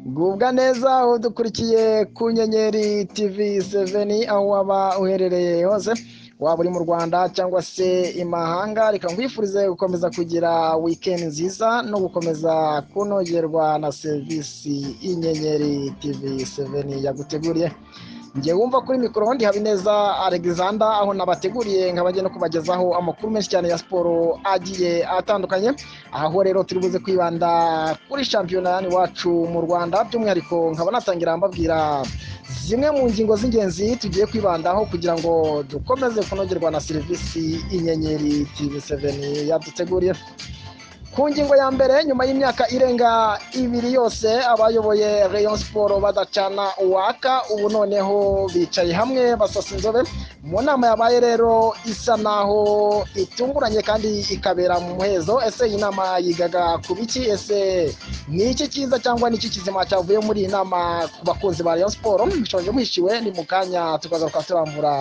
gubwa neza udukurikiye ku nyenyeri tv seveni aho waba uherereye hose waba uri mu rwanda cyangwa se imahanga reka nkwifurize gukomeza kugira wikendi nziza no gukomeza kunogerwa na serivisi y'inyenyeri tv seveni yaguteguriye njye wumva kuri mikoro hondi habineza alexander aho nabateguriye nkabajya no kubagezaho amakuru menshi cyane ya siporo agiye atandukanye aho rero turi buze kwibanda kuri shampiyona yani wacu mu rwanda by'umwihariko nkaba natangira mbabwira zimwe mu ngingo z'ingenzi tugiye kwibandaho kugira ngo dukomeze kunogerwa na serivisi inyenyeri tv 7 yaduteguriye ku ngingo ya mbere nyuma y'imyaka irenga ibiri yose abayoboye rayon siporo badacana uwaka ubu noneho bicaye hamwe basasa inzobe mu nama yabaye rero isa naho itunguranye kandi ikabera mu muhezo ese iyi nama yigaga ku biki ese ni iki cyiza cyangwa ni iki kizima cyavuye muri iyi nama ku bakunzi ba rayon siporo mushonje mwishyuwe ni mu kanya tukagaruka turambura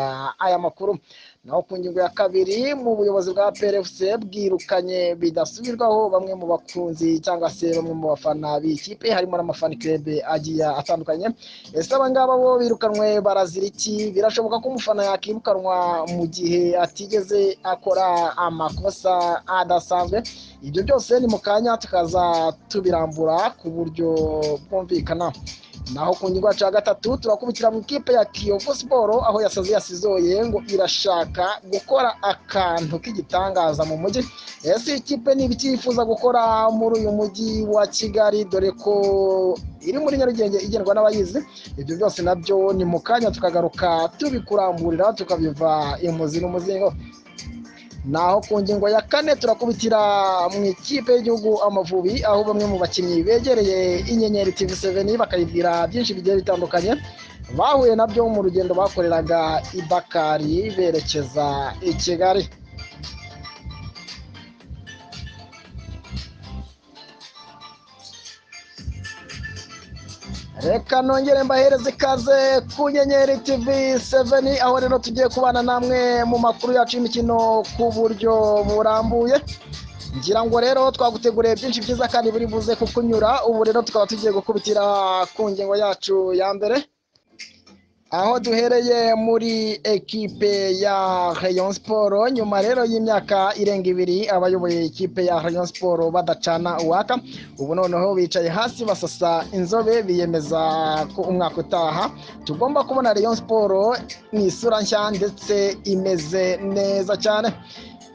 aya makuru naho ku ngingo ya kabiri mu buyobozi bwa PLFC bwirukanye bidasubirwaho bamwe mu bakunzi cyangwa se bamwe mu bafana b'ikipe harimo n'amafani club agiye atandukanye ese aba ngaba bo birukanwe barazira iki birashoboka ko umufana yakirukanwa mu gihe atigeze akora amakosa adasanzwe ibyo byose ni mu kanya tukaza tubirambura ku buryo bwumvikana naho ku ngingo yacu ya gatatu turakubikira mu ikipe ya kiyovu siporo aho yasaze yasizoye ngo irashaka gukora akantu k'igitangaza mu mujyi ese ikipe ni ibiki yifuza gukora muri uyu mujyi wa kigali dore ko iri muri nyarugenge igendwa n'abayizi ibyo byose nabyo ni mu kanya tukagaruka tubikurangurira tukabiva imuzi n'umuzingo naho ku ngingo ya kane turakubitira mu ikipe y'igihugu amavubi aho bamwe mu bakinnyi begereye inyenyeri tv 7 bakayibwira byinshi bigiye bitandukanye bahuye nabyo mu rugendo bakoreraga ibakari berekeza i kigali reka nongere mbahereze ikaze ku nyenyeri tv 7 aho rero tugiye kubana namwe mu makuru yacu y'imikino ku buryo burambuye ngira ngo rero twaguteguriye byinshi byiza kandi buri buze kukunyura ubu rero tukaba tugiye gukubitira ku ngingo yacu ya mbere aho duhereye muri ekipe ya rayon siporo nyuma rero y'imyaka irenga ibiri abayoboye ikipe ya rayon siporo badacana uwaka ubu noneho bicaye hasi basasa inzobe biyemeza ko umwaka utaha tugomba kubona rayon siporo mu isura nshya ndetse imeze neza cyane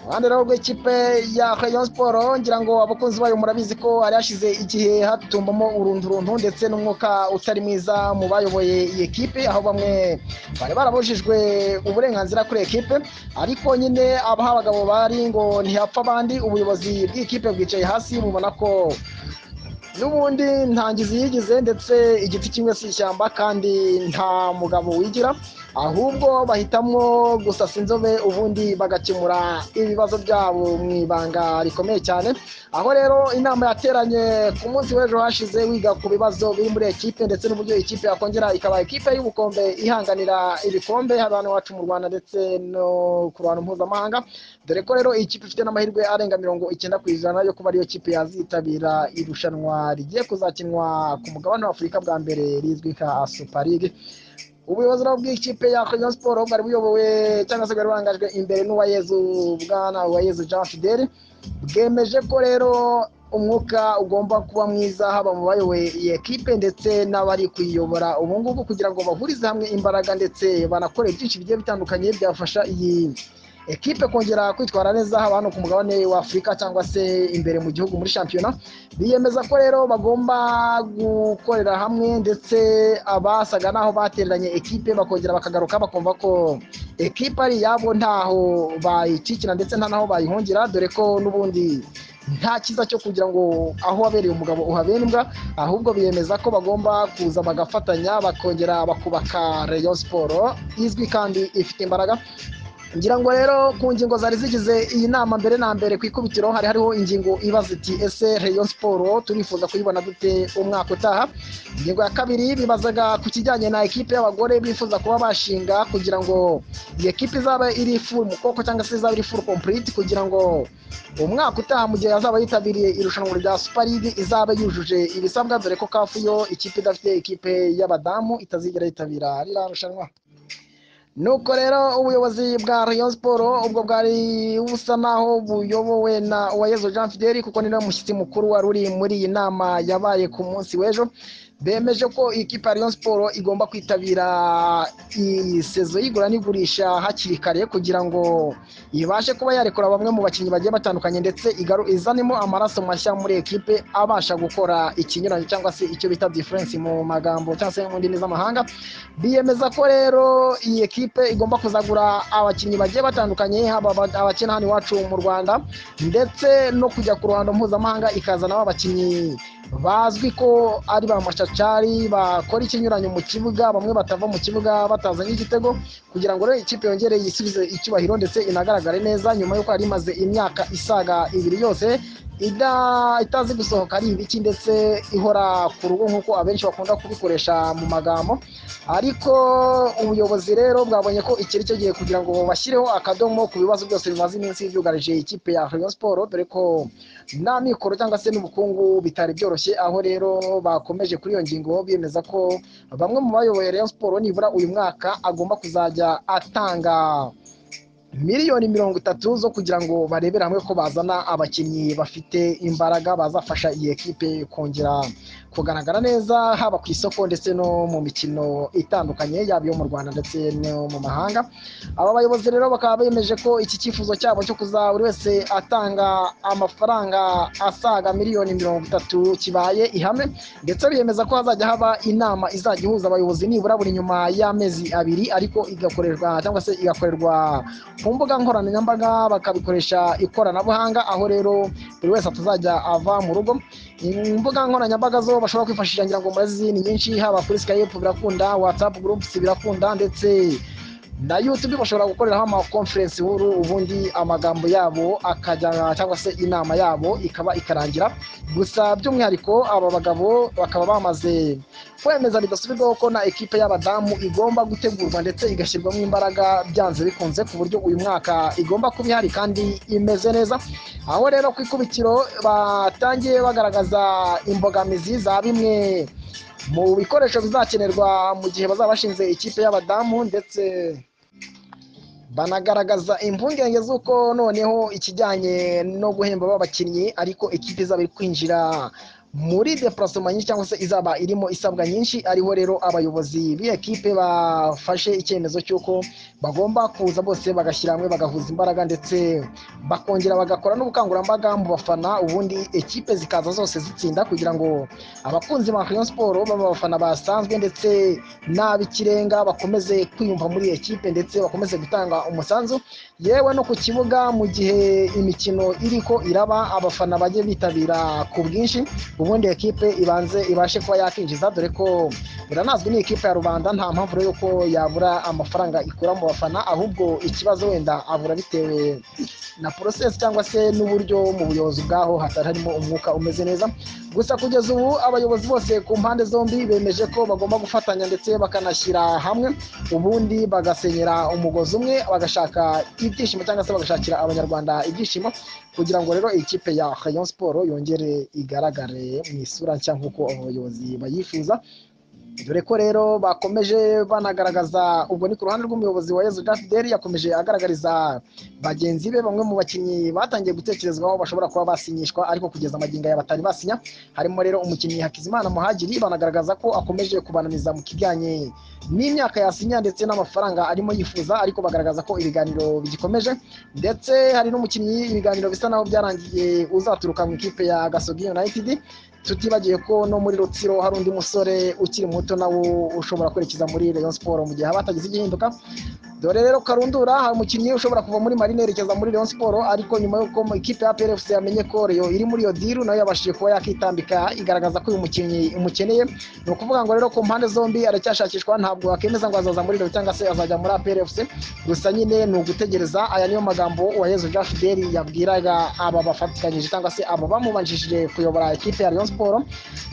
iruhande rero rw'ikipe ya rayon siporo ngira ngo abakunzi bayo murabizi ko hari hashize igihe hatumbamo urundurundu ndetse n'umwuka utari mwiza mu bayoboye iyi kipe aho bamwe bari barabujijwe uburenganzira kuri ekipe ariko nyine abaha abagabo bari ngo ntihapfa abandi ubuyobozi bw'ikipe bwicaye hasi bubona ko n'ubundi ntangizi yigize ndetse igiti kimwe si ishyamba kandi nta mugabo wigira ahubwo bahitamo gusasa inzobe ubundi bagakemura ibibazo byabo mu ibanga rikomeye cyane aho rero inama yateranye ku munsi w'ejo hashize wiga ku bibazo biri muri ekipe ndetse n'uburyo ikipe yakongera ikaba ekipe y'ubukombe ihanganira ibikombe haba hano iwacu mu rwanda ndetse no ku bantu mpuzamahanga dore ko rero iyi kipe ifite n'amahirwe arenga mirongo icyenda ku ijana yo kuba ariyo kipe yazitabira irushanwa rigiye kuzakinwa ku mugabane w'afurika bwa mbere rizwi nka super league ubuyobozi bw'ikipe ya Rayon Sport bwari buyobowe cyangwa se bwari burangajwe imbere n'uwayezu bwana uwayezu Jean Fidel bwemeje ko rero umwuka ugomba kuba mwiza haba mu bayoboye iyi ekipe ndetse n'abari kuyiyobora ubu ngubu kugira ngo bahurize hamwe imbaraga ndetse banakore byinshi bigiye bitandukanye byafasha iyi ekipe kongera kwitwara neza haba hano ku mugabane wa afurika cyangwa se imbere mu gihugu muri shampiyona biyemeza ko rero bagomba gukorera hamwe ndetse abasaga n'aho batereranye ekipe bakongera bakagaruka bakumva ko ekipe ari iyabo ntaho bayicikira ndetse nta n'aho bayihungira dore ko n'ubundi nta cyiza cyo kugira ngo aho wabereye umugabo uhabera imbwa ahubwo biyemeza ko bagomba kuza bagafatanya bakongera bakubaka rayon siporo izwi kandi ifite imbaraga ngira ngo rero ku ngingo zari zigize iyi nama mbere na mbere ku ikubitiro hari hariho ingingo ibaza iti ese Rayon siporo turifuza kuyibona dute umwaka utaha ingingo ya kabiri bibazaga ku kijyanye na ekipe y'abagore bifuza kuba bashinga kugira ngo iyi ekipe izaba iri full mukoko cyangwa se izaba iri full complete kugira ngo umwaka utaha mu gihe yazaba yitabiriye irushanwa rya super league izaba yujuje ibisabwa dore ko kafu yo ikipe idafite ekipe y'abadamu itazigera yitabira ririya rushanwa nuko rero ubuyobozi bwa Rayon siporo ubwo bwari busa naho buyobowe na uwayezo jean fideli kuko niwe mushyitsi mukuru wari uri muri iyi nama yabaye ku munsi w'ejo bemeje ko ikipe ya Rayon siporo igomba kwitabira iyi sezo y'igura n'igurisha hakiri kare kugira ngo ibashe kuba yarekura bamwe mu bakinnyi bagiye batandukanye ndetse igaru- izanemo amaraso mashya muri ekipe abasha gukora ikinyuranye cyangwa se icyo bita diferensi mu magambo cyangwa se mu ndimi z'amahanga biyemeza ko rero iyi ekipe igomba kuzagura abakinnyi bagiye batandukanye haba aba- abakina hano iwacu mu rwanda ndetse no kujya ku ruhando mpuzamahanga ikazana abakinnyi bazwi ko ari ba mashacari bakora ikinyuranyo mu kibuga bamwe batava mu kibuga batazanye igitego kugira ngo rero ikipe yongere yisubize icyubahiro ndetse inagaragare neza nyuma y'uko yari imaze imyaka isaga ibiri yose ida- itazi gusohoka ari ibiki ndetse ihora ku rugo nk'uko abenshi bakunda kubikoresha mu magambo ariko ubuyobozi rero bwabonye ko iki ari cyo gihe kugira ngo bashyireho akadomo ku bibazo byose bimaze iminsi byugarije ikipe ya Rayon Sport dore ko nta mikoro cyangwa se n'ubukungu bitari byoroshye aho rero bakomeje kuri iyo ngingo bemeza ko bamwe mu bayoboye Rayon Sport nibura uyu mwaka agomba kuzajya atanga miliyoni mirongo itatu zo kugira ngo barebere hamwe ko bazana abakinnyi bafite imbaraga bazafasha iyi ekipe kongera kugaragara neza haba ku isoko ndetse no mu mikino itandukanye yaba iyo mu Rwanda ndetse no mu mahanga aba bayobozi rero bakaba bemeje ko iki cyifuzo cyabo cyo kuza buri wese atanga amafaranga asaga miliyoni mirongo itatu kibaye ihame ndetse biyemeza ko hazajya haba inama izajya ihuza abayobozi nibura buri nyuma y'amezi abiri ariko igakorerwa cyangwa se igakorerwa ku mbuga nkoranyambaga bakabikoresha ikoranabuhanga aho rero buri wese atazajya ava mu rugo imbuga nkoranyambaga zo bashobora kwifashisha ngira ngo murazi ni nyinshi haba kuri skype birakunda whatsapp groups birakunda ndetse na youtube bashobora gukoreraho amakonferensi nkuru ubundi amagambo yabo akajya cyangwa se inama yabo ikaba ikarangira gusa by'umwihariko aba bagabo bakaba bamaze kwemeza bidasubirwaho ko na ekipe y'abadamu igomba gutegurwa ndetse igashyirwamo imbaraga byanze bikunze ku buryo uyu mwaka igomba kuba ihari kandi imeze neza aho rero ku ikubitiro batangiye bagaragaza imbogamizi za bimwe mu bikoresho bizakenerwa mu gihe bazaba bashinze ikipe y'abadamu ndetse banagaragaza impungenge z'uko noneho ikijyanye no guhemba b'abakinnyi ariko ekipe izaba iri kwinjira muri deparasoma nyinshi cyangwa se izaba irimo isabwa nyinshi ariho rero abayobozi b'ikipe bafashe icyemezo cy'uko bagomba kuza bose bagashyira hamwe bagahuza imbaraga ndetse bakongera bagakora n'ubukangurambaga mu bafana ubundi ekipe zikaza zose zitsinda kugira ngo abakunzi ba Rayon Sport baba abafana basanzwe ndetse n'ab'ikirenga bakomeze kwiyumva muri iyi ekipe ndetse bakomeze gutanga umusanzu yewe no ku kibuga mu gihe imikino iri ko iraba abafana bajye bitabira ku bwinshi ubundi ekipe ibanze ibashe kuba yakinjiza dore ko biranazwi ni ikipe ya rubanda nta mpamvu rero ko yabura amafaranga ikura mu bafana ahubwo ikibazo wenda abura bitewe na porosesi cyangwa se n'uburyo mu buyobozi bwaho hatari harimo umwuka umeze neza gusa kugeza ubu abayobozi bose ku mpande zombi bemeje ko bagomba gufatanya ndetse bakanashyira hamwe ubundi bagasenyera umugozi umwe bagashaka ibyishimo cyangwa se bagashakira abanyarwanda ibyishimo kugira ngo rero ikipe ya Rayon Sport yongere igaragare mu isura nshya nk'uko abayobozi bayifuza dore ko rero bakomeje banagaragaza ubwo ni ku ruhande rw'umuyobozi wa Yezu Jean Fidel yakomeje agaragariza bagenzi be bamwe mu bakinnyi batangiye gutekerezwaho bashobora kuba basinyishwa ariko kugeza amagingo aya batari basinya harimo rero umukinnyi Hakizimana Muhagiri banagaragaza ko akomeje kubananiza mu kijyanye n'imyaka yasinya ndetse n'amafaranga arimo yifuza ariko bagaragaza ko ibiganiro bigikomeje ndetse hari n'umukinnyi ibiganiro bisa naho byarangiye uzaturuka mu ikipe ya Gasogi United tutibagiye ko no muri rutsiro hari undi musore ukiri muto nawe ushobora kwerekeza muri Rayon Sport mu gihe haba hatagize igihinduka dore rero karundura hari umukinnyi ushobora kuva muri marine yerekeza muri leon siporo ariko nyuma y'uko ikipe ya plfc yamenye ko Rayon iri muri iyo diru nayo yabashije kuba yakitambika igaragaza ko uyu mukinnyi imukeneye ni ukuvuga ngo rero ku mpande zombi aracyashakishwa ntabwo akemeza ngo azaza muri leon cyangwa se azajya muri plfc gusa nyine ni ugutegereza aya niyo magambo uwayezu jean fidel yabwiraga aba bafatikanyije cyangwa se abo bamubanjishije kuyobora ikipe ya leon siporo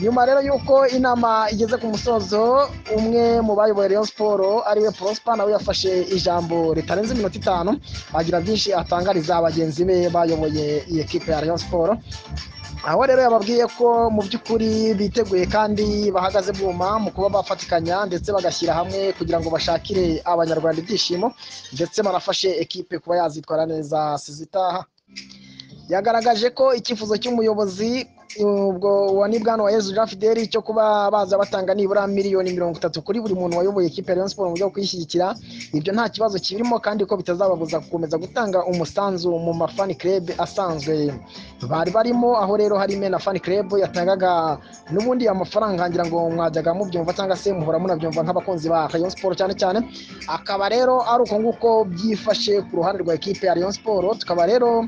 nyuma rero y'uko inama igeze ku musozo umwe mu bayoboye Rayon Sport ariwe Prosper nawe yafashe ijambo ritarenze iminota itanu agira byinshi atangariza bagenzi be bayoboye iyi kipe ya Rayon Sport aho rero yababwiye ko mu by'ukuri biteguye kandi bahagaze bwuma mu kuba bafatikanya ndetse bagashyira hamwe kugira ngo bashakire abanyarwanda ibyishimo ndetse banafashe ekipe kuba yazitwara neza sizitaha yagaragaje ko icyifuzo cy'umuyobozi ubwo wa nibwana wa Yezu Jean Fidel cyo kuba baza batanga nibura miliyoni mirongo itatu kuri buri muntu wayoboye ikipe ya Rayon Sports mu buryo bwo kuyishyigikira ibyo nta kibazo kirimo kandi ko bitazababuza gukomeza gutanga umusanzu mu mafani club asanzwe bari barimo aho rero hari na fan club yatangaga n'ubundi amafaranga ngira ngo mwajyaga mubyumva cyangwa se muhora munabyumva nk'abakunzi ba Rayon Sports cyane cyane akaba rero ari uko nguko byifashe ku ruhande rwa ikipe ya Rayon Sports tukaba rero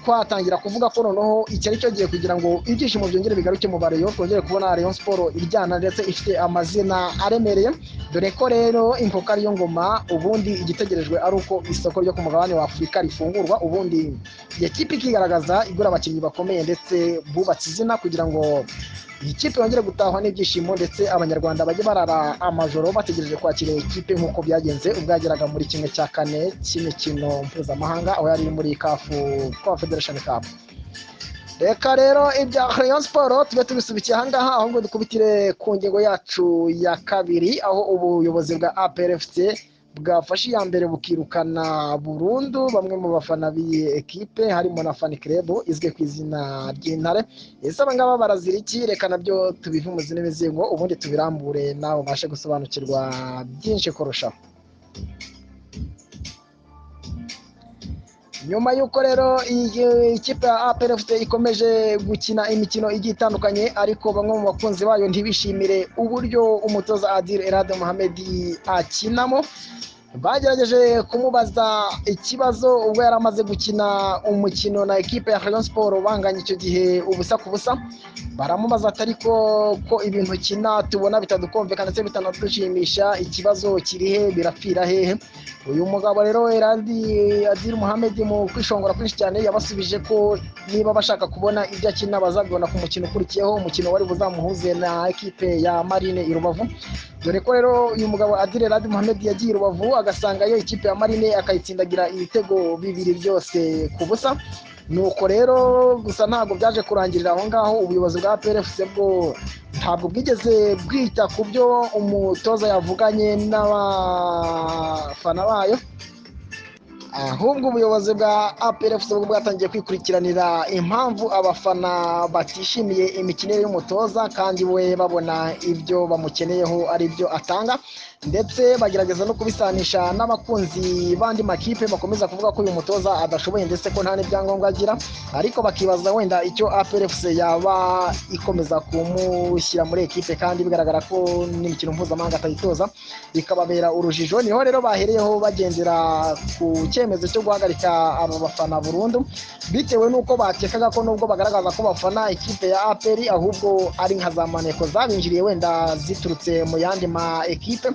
twatangira kuvuga ko noneho iki ari cyo gihe kugira ngo ibyishimo byongere bigaruke mu bareyo twongere kubona Rayon Sport iryana ndetse ifite amazina aremereye dore ko rero impoka ariyo ngoma ubundi igitegerejwe ari uko isoko ryo ku mugabane wa Afurika rifungurwa ubundi iyo kipe ikigaragaza igura abakinnyi bakomeye ndetse bubatse izina kugira ngo iyi kipe yongere gutahwa n'ibyishimo ndetse abanyarwanda bajye barara amajoro bategereje kwakira iyi kipe nk'uko byagenze ubwo yageraga muri kimwe cya kane cy'imikino mpuzamahanga aho yari muri kafu kwa federation cup reka rero ibya Rayon Sport tube tubisubikiye ahangaha ahubwo dukubitire ku ngingo yacu ya kabiri aho ubuyobozi bwa APRFC bwafashe iya mbere bukirukana burundu bamwe mu bafana b'iyi ekipe harimo na fani kerebo izwi ku izina ry'intare ese abangaba barazira iki reka nabyo tubive mu zindi mizingo ubundi tubirambure nawe ubashe gusobanukirwa byinshi kurushaho nyuma y'uko rero ikipe ya aperefite ikomeje gukina imikino igiye itandukanye ariko bamwe mu bakunzi bayo ntibishimire uburyo umutoza adire erade muhamedi akinamo bagerageje kumubaza ikibazo ubwo yari amaze gukina umukino na ekipe ya Rayon Sport banganya icyo gihe ubusa ku busa baramubaza atari ko ko ibintu kina tubona bitadukomveka ndetse bitanadushimisha ikibazo kiri he birapfira hehe uyu mugabo rero Eradi Adil Mohamed mu kwishongora kwinshi cyane yabasubije ko niba bashaka kubona ibyo akina bazabibona ku mukino ukurikiyeho umukino wari buzamuhuze na ekipe ya Marine i Rubavu dore ko rero uyu mugabo Adil Eradi Mohamed yagiye i Rubavu agasangayo ikipe ya Marine akayitsindagira ibitego bibiri byose ku busa nuko rero gusa ntabwo byaje kurangirira aho ngaho ubuyobozi bwa PRFC bwo ntabwo bwigeze bwita ku byo umutoza yavuganye n'abafana bayo ahubwo ubuyobozi bwa APRFC bwo bwatangiye kwikurikiranira impamvu abafana batishimiye imikinire y'umutoza kandi we babona ibyo bamukeneyeho ari byo atanga ndetse bagerageza no kubisanisha n'abakunzi b'andi makipe bakomeza kuvuga ko uyu mutoza adashoboye ndetse ko nta n'ibyangombwa agira ariko bakibaza wenda icyo APRFC yaba ikomeza kumushyira muri ekipe kandi bigaragara ko n'imikino mpuzamahanga atayitoza bikababera urujijo niho rero bahereyeho bagendera ku cyemezo cyo guhagarika abo bafana burundu bitewe n'uko bakekaga ko nubwo bagaragaza ko bafana ikipe ya APR ahubwo ari nka za maneko zabinjiriye wenda ziturutse mu yandi ma ekipe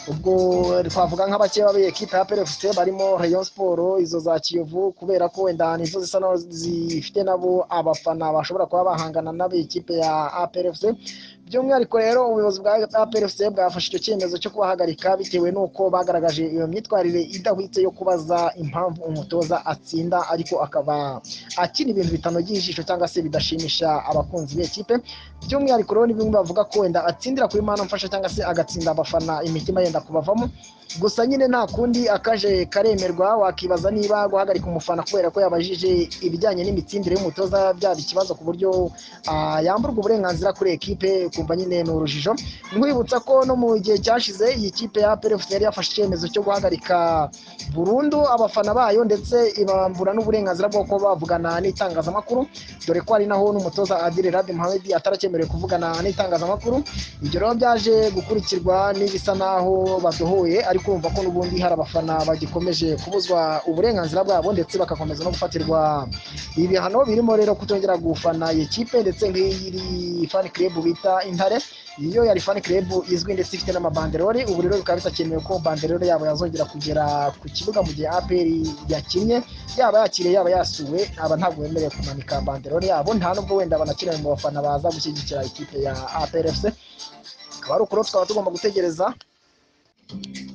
ubwo twavuga nk'abakeba b'iyi ekipe ya PFC barimo Rayon Sport izo za Kiyovu kubera ko wenda nizo zisa naho zifite nabo abafana bashobora kuba bahangana n'ab'iyi kipe ya APRFC by'umwihariko rero ubuyobozi bwa APRFC bwafashe icyo cyemezo cyo kubahagarika bitewe n'uko bagaragaje iyo myitwarire idahwitse yo kubaza impamvu umutoza atsinda ariko akaba akina ibintu bitanogeye ijisho cyangwa se bidashimisha abakunzi b'ikipe by'umwihariko rero ni bimwe bavuga ko wenda atsindira kuri mana mfasha cyangwa se agatsinda abafana imitima yenda kubavamo gusa nyine nta kundi akaje karemerwa wakibaza niba guhagarika umufana kubera ko yabajije ibijyanye n'imitsindire y'umutoza byaba ikibazo ku buryo yamburwa uburenganzira kuri ekipe ukumva nyine ni urujijo nkwibutsa ko no mu gihe cyashize iyi kipe ya PFC yari yafashe icyemezo cyo guhagarika burundu abafana bayo ndetse ibambura n'uburenganzira bwo kuba bavugana n'itangazamakuru dore ko ari naho n'umutoza Adil Rabi Mohamed ataracyemerewe kuvugana n'itangazamakuru ibyo rero byaje gukurikirwa n'ibisa naho badohoye ariko urumva ko n'ubundi hari abafana bagikomeje kubuzwa uburenganzira bwabo ndetse bagakomeza no gufatirwa ibihano birimo rero kutongera gufana iyi kipe ndetse nk'iyi fan club bita intare iyo yari fan club izwi ndetse ifite n'amabanderore ubu rero bikaba bitakenewe ko banderore yabo yazongera kugera ku kibuga mu gihe APR yakinnye yaba yakiriye yaba yasuwe aba ntabwo bemerewe kumanika banderore yabo nta nubwo wenda banakeneye mu bafana baza gushyigikira ikipe ya APRFC akaba ari ukuri tukaba tugomba gutegereza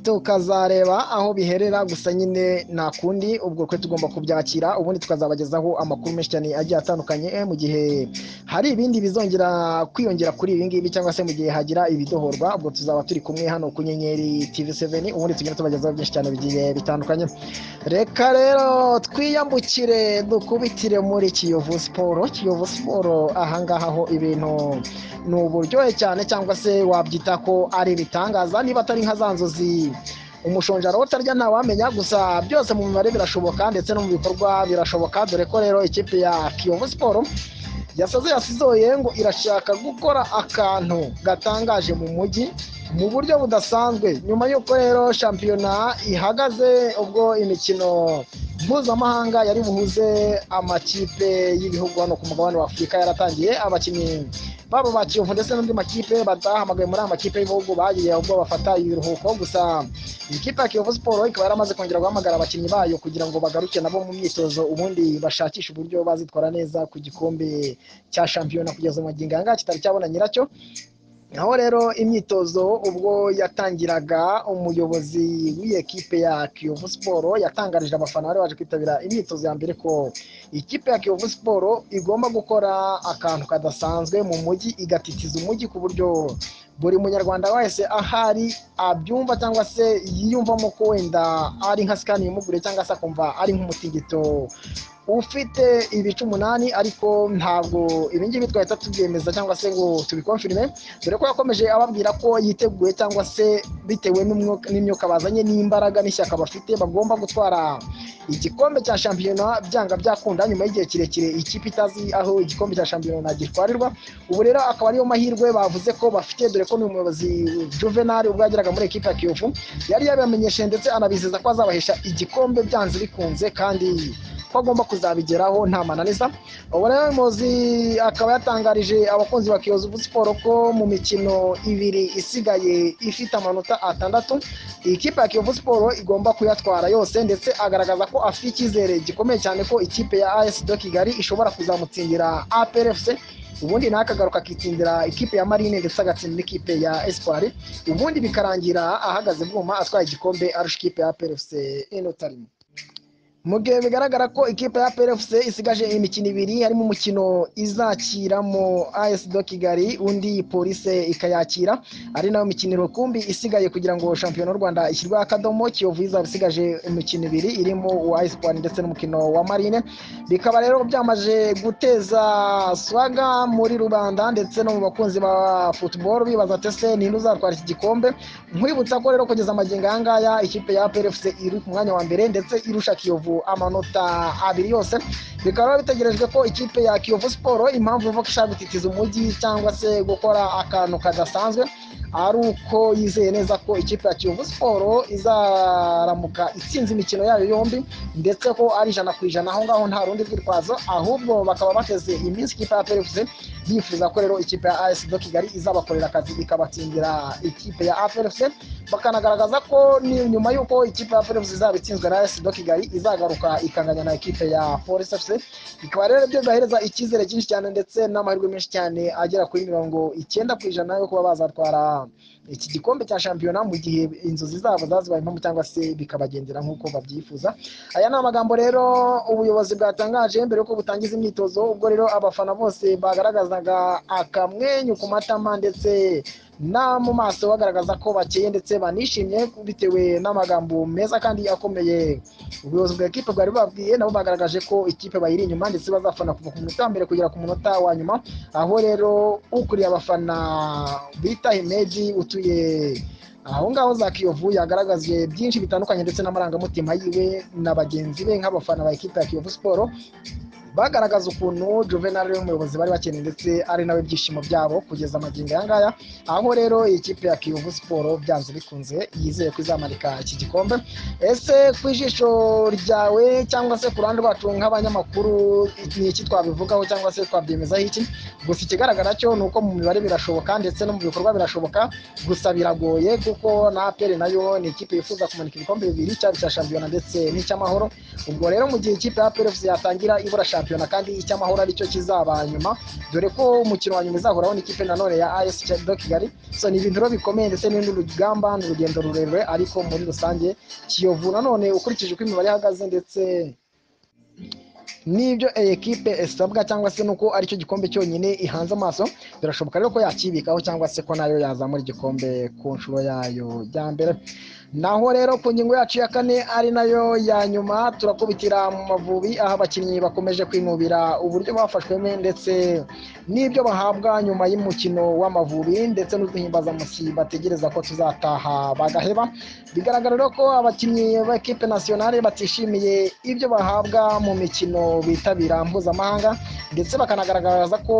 tukazareba aho biherera gusa nyine nta kundi ubwo twe tugomba kubyakira ubundi tukazabagezaho amakuru menshi cyane agiye atandukanye mu gihe hari ibindi bizongera kwiyongera kuri ibi ngibi cyangwa se mu gihe hagira ibidohorwa ubwo tuzaba turi kumwe hano ku nyenyeri tv 7 ubundi tugenda tubagezaho byinshi cyane bigiye bitandukanye reka rero twiyambukire dukubitire muri kiyovu siporo kiyovu siporo ahangaha ho ibintu ni uburyohe cyane cyangwa se wabyita ko ari ibitangaza niba atari nka za nzozi umushonjaro utarya ntawamenya gusa byose mu mibare birashoboka ndetse no mu bikorwa birashoboka dore ko rero ikipe ya kiyovu siporo yasaze yasizoye ngo irashaka gukora akantu gatangaje mu mujyi mu buryo budasanzwe nyuma y'uko rero shampiyona ihagaze ubwo imikino mpuzamahanga yari buhuze amakipe y'ibihugu hano ku mugabane wa afurika yaratangiye abakinnyi baba ba kiyovu ndetse n'andi makipe batahamagaye muri aya makipe y'ibihugu bagiye ubwo bafata ibiruhuko gusa ikipe ya kiyovu siporo ikaba yaramaze kongera guhamagara abakinnyi bayo kugira ngo bagaruke nabo mu myitozo ubundi bashakishe uburyo bazitwara neza ku gikombe cya shampiyona kugeza mu magingo aya kitari cyabona nyiracyo aho rero imyitozo ubwo yatangiraga umuyobozi w'iyi kipe ya kiyovu siporo yatangarije abafana bari baje kwitabira imyitozo ya mbere ko ikipe ya kiyovu siporo igomba gukora akantu kadasanzwe mu mujyi igatitiza umujyi ku buryo buri munyarwanda wese ahari abyumva cyangwa se yiyumvamo ko wenda ari nka sikani imugure cyangwa se akumva ari nk'umutingito ufite ibice umunani ariko ntabwo ibingibi twahita tubyemeza cyangwa se ngo tubikonfirime dore ko yakomeje ababwira ko yiteguye cyangwa se bitewe n'imyuka bazanye n'imbaraga n'ishyaka bafite bagomba gutwara igikombe cya shampiyona byanga byakunda nyuma y'igihe kirekire ikipe itazi aho igikombe cya shampiyona gitwarirwa ubu rero akaba ariyo mahirwe bavuze ko bafite dore ko n'umuyobozi juvenal ubwo yageraga muri ekipa ya kiyovu yari yabamenyesheje ndetse anabizeza ko azabahesha igikombe byanze bikunze kandi ko agomba kuzabigeraho nta mananiza ubu rero umuyobozi akaba yatangarije abakunzi ba kiyovu siporo ko mu mikino ibiri isigaye ifite amanota atandatu iyi kipe ya kiyovu siporo igomba kuyatwara yose ndetse agaragaza ko afite icyizere gikomeye cyane ko ikipe ya as do kigali ishobora kuzamutsindira aprfc ubundi nawe akagaruka akitsindira ikipe ya marine ndetse agatsindira ikipe ya espoir ubundi bikarangira ahagaze bwuma atwaye igikombe arusha ikipe ya prfc inotarimo mu gihe bigaragara ko ikipe ya PFC isigaje imikino ibiri harimo umukino izakiramo AS do Kigali undi polise ikayakira ari nayo mikino rukumbi isigaye kugira ngo shampiyona y'u Rwanda ishyirweho akadomo Kiyovu izaba isigaje imikino ibiri irimo uwa Espoir ndetse n'umukino wa Marine bikaba rero byamaze guteza swaga muri rubanda ndetse no mu bakunzi ba football bibaza tese ninde uzatwara iki gikombe nkwibutsa ko rero kugeza amagingo aya ngaya ikipe ya PFC iri ku mwanya wa mbere ndetse irusha Kiyovu amanota abiri yose bikaba bitegerejwe ko ikipe ya kiyovu siporo impamvu ivuga ko ishaka gutitiza umujyi cyangwa se gukora akantu kadasanzwe ari uko yizeye neza ko ikipe ya kiyovu siporo izaramuka itsinze imikino yayo yombi ndetse ko ari ijana ku ijana aho ngaho nta rundi rwitwazo ahubwo bakaba bateze iminsi ikipe ya perefuse bifuza ko rero ikipe ya as do kigali izabakorera akazi ikabatsindira ikipe ya aperefuse bakanagaragaza ko nyuma y'uko ikipe ya perefuse izaba itsinzwe na as do kigali izagaruka ikanganya na ikipe ya forest fc bikaba rero byo bibahereza icyizere cyinshi cyane ndetse n'amahirwe menshi cyane agera kuri mirongo icyenda ku ijana yo kuba bazatwara iki gikombe cya shampiyona mu gihe inzozi zabo zazibaye impamo cyangwa se bikabagendera nk'uko babyifuza aya ni amagambo rero ubuyobozi bwatangaje mbere yuko butangiza imyitozo ubwo rero abafana bose bagaragazaga akamwenyu ku matama ndetse na mu maso bagaragaza ko bakeye ndetse banishimye bitewe n'amagambo meza kandi akomeye ubuyobozi bwa ekipe bwari bubabwiye nabo bagaragaje ko ikipe bayiri inyuma ndetse bazafana kuva ku munota wa mbere kugera ku munota wa nyuma aho rero ukuriye abafana bita himedi utuye aho ngaho za kiyovu yagaragaje byinshi bitandukanye ndetse n'amarangamutima yiwe na bagenzi be nk'abafana ba ekipe ya kiyovu siporo bagaragaza ukuntu Juvenal ari umuyobozi bari bakeneye ndetse ari nawe byishimo byabo kugeza amagingo aya ngaya aho rero iyi kipe ya kiyovu siporo byanze bikunze yizeye ko izamarika iki gikombe ese ku ijisho ryawe cyangwa se ku ruhande rwacu nk'abanyamakuru ni iki twabivugaho cyangwa se twabyemezaho iki gusa ikigaragara cyo ni uko mu mibare birashoboka ndetse no mu bikorwa birashoboka gusa biragoye kuko na aperi nayo ni ikipe yifuza kumanika ibikombe bibiri cyaba icya shampiyona ndetse n'icy'amahoro ubwo rero mu gihe ikipe ya aperi yatangira ibura shampiyona shampiyona kandi icy'amahoro aricyo kizaba nyuma dore ko umukino wa nyuma izahuraho n'ikipe nanone ya AS do Kigali so ni ibintu rero bikomeye ndetse n'urundi rugamba ni urugendo rurerure ariko muri rusange Kiyovu nanone ukurikije uko imibare ihagaze ndetse n'ibyo ekipe isabwa cyangwa se nuko aricyo gikombe cyonyine ihanze amaso birashoboka rero ko yakibikaho cyangwa se ko nayo yazamura igikombe ku nshuro yayo ya mbere naho rero ku ngingo yacu ya kane ari nayo ya nyuma turakubitira mu mavubi aho abakinnyi bakomeje kwinubira uburyo bafashwemo ndetse n'ibyo bahabwa nyuma y'umukino w'amavubi ndetse n'uduhimbazamusi bategereza ko tuzataha bagaheba bigaragara rero ko abakinnyi b'ekipe nasiyonari batishimiye ibyo bahabwa mu mikino bitabira mpuzamahanga ndetse bakanagaragaza ko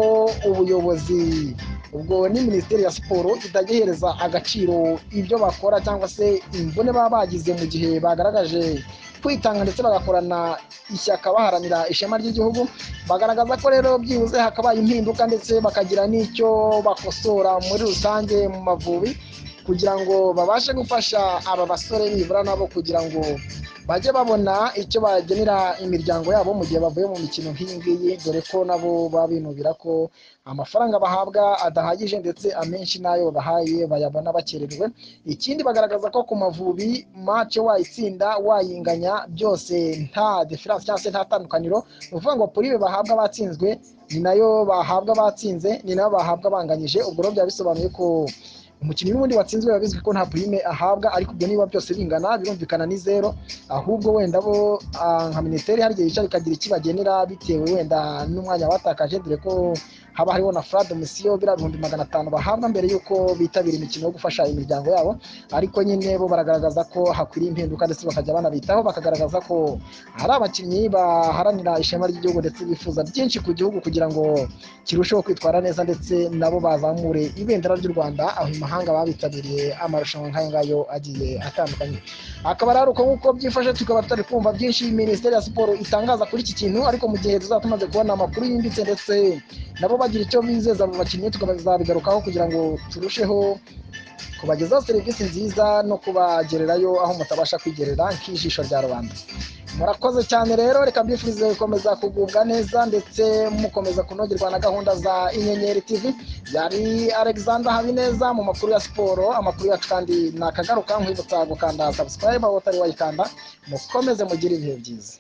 ubuyobozi ubwo ni minisiteri ya siporo itajya ihereza agaciro ibyo bakora cyangwa se imvune baba bagize mu gihe bagaragaje kwitanga ndetse bagakorana ishyaka baharanira ishema ry'igihugu bagaragaza ko rero byibuze hakabaye impinduka ndetse bakagira n'icyo bakosora muri rusange mu mavubi kugira ngo babashe gufasha aba basore nibura nabo kugira ngo bajye babona icyo bagenera imiryango yabo mu gihe bavuye mu mikino nk'iyi ngiyi dore ko nabo baba binubira ko amafaranga bahabwa adahagije ndetse amenshi n'ayo bahaye bayabona bakererwe ikindi bagaragaza ko ku mavubi mace wayitsinda wayinganya byose nta defiranse cyangwa se nta tandukaniro ni ukuvuga ngo puribe bahabwa batsinzwe ni nayo bahabwa batsinze ni nayo bahabwa banganyije ubwo rero byaba bisobanuye ko umukinnyi n'ubundi watsinzwe biba bizwi ko nta purime ahabwa ariko ibyo niba byose bingana birumvikana ni zero ahubwo wenda bo nka minisiteri hari igihe yicara ikagira icyo ibagenera bitewe wenda n'umwanya batakaje dore ko haba hariho na furade misiyo biriya bihumbi magana atanu bahabwa mbere y'uko bitabira imikino yo gufasha imiryango yabo ariko nyine bo baragaragaza ko hakwiriye impinduka ndetse bakajya banabitaho bakagaragaza ko hari abakinnyi baharanira ishema ry'igihugu ndetse bifuza byinshi ku gihugu kugira ngo kirusheho kwitwara neza ndetse nabo bazamure ibendera ry'u rwanda aho imahanga babitabiriye amarushanwa nk'ayo ngayo agiye atandukanye akaba ari uko nk'uko byifashe tukaba tutari kumva byinshi minisiteri ya siporo itangaza kuri iki kintu ariko mu gihe tuzaba tumaze kubona amakuru yimbitse ndetse nabo bagira icyo bizeza mu bakinnyi tukazabigarukaho kugira ngo turusheho kubagezaho serivisi nziza no kubagererayo aho mutabasha kwigerera nk'ijisho rya rubanda murakoze cyane rero reka mbifurize gukomeza kugubwa neza ndetse mukomeza kunogerwa na gahunda za inyenyeri tv yari alexander habineza mu makuru ya siporo amakuru yacu kandi nakagaruka nkwibutsa gukanda subscribe aho utari wayikanda mukomeze mugire ibihe byiza